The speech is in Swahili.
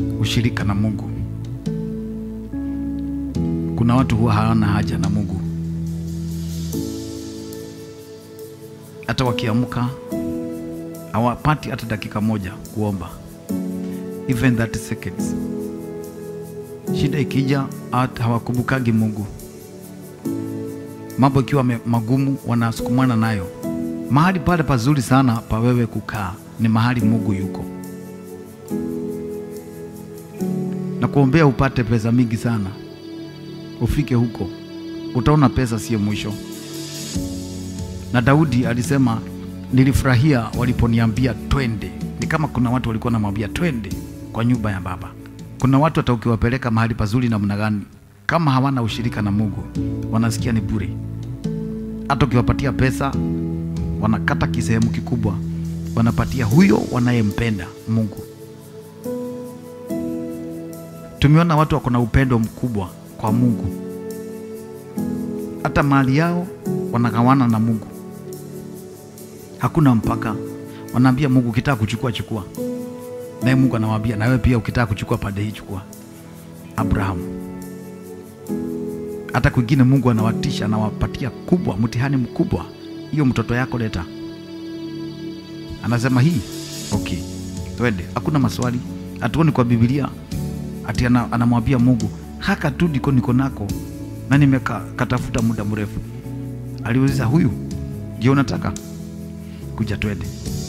ushirika na Mungu. Kuna watu huwa hawana haja na Mungu, hata wakiamka hawapati hata dakika moja kuomba, even 30 seconds. Shida ikija hata hawakumbukagi Mungu, mambo ikiwa me- magumu wanasukumana nayo. Mahali pale pazuri sana pa wewe kukaa ni mahali Mungu yuko, na kuombea upate pesa mingi sana, ufike huko, utaona pesa sio mwisho. Na Daudi alisema nilifurahia waliponiambia twende. Ni kama kuna watu walikuwa namwambia twende kwa nyumba ya Baba. Kuna watu hata ukiwapeleka mahali pazuri namna gani, kama hawana ushirika na Mungu, wanasikia ni bure. Hata ukiwapatia pesa, wanakata kisehemu kikubwa, wanapatia huyo wanayempenda Mungu. Tumeona watu wako na upendo mkubwa kwa Mungu, hata mali yao wanagawana na Mungu, hakuna mpaka. Wanaambia Mungu, ukitaka kuchukua chukua, naye Mungu anawaambia na wewe pia ukitaka kuchukua pande hii chukua. Abrahamu hata kwingine Mungu anawatisha, anawapatia kubwa, mtihani mkubwa, hiyo mtoto yako leta, anasema hii okay, twende, hakuna maswali. Hatuoni kwa Biblia ati ana- anamwambia Mungu haka tu ndiko niko nako na nimekatafuta muda mrefu. Aliuliza huyu, je, unataka kuja twende?